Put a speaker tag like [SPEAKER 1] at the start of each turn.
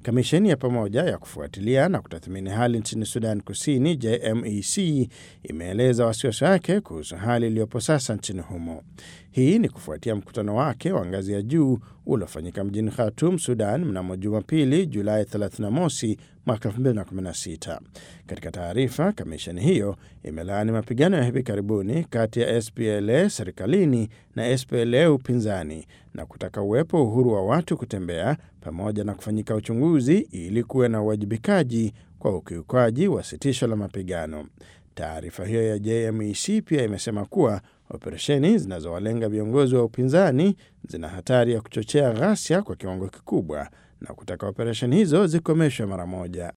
[SPEAKER 1] Kamisheni ya pamoja ya kufuatilia na kutathmini hali nchini Sudan Kusini, JMEC, imeeleza wasiwasi wake kuhusu hali iliyopo sasa nchini humo. Hii ni kufuatia mkutano wake wa ngazi ya juu uliofanyika mjini Khartoum, Sudan mnamo Jumapili, Julai 31 mwaka 2016. Katika taarifa, kamisheni hiyo imelaani mapigano ya hivi karibuni kati ya SPLA serikalini na SPLA upinzani na kutaka uwepo uhuru wa watu kutembea pamoja na kufanyika uchunguzi ili kuwe na uwajibikaji kwa ukiukaji wa sitisho la mapigano. Taarifa hiyo ya JMEC pia imesema kuwa operesheni zinazowalenga viongozi wa upinzani zina hatari ya kuchochea ghasia kwa kiwango kikubwa na kutaka operesheni hizo zikomeshwe mara moja.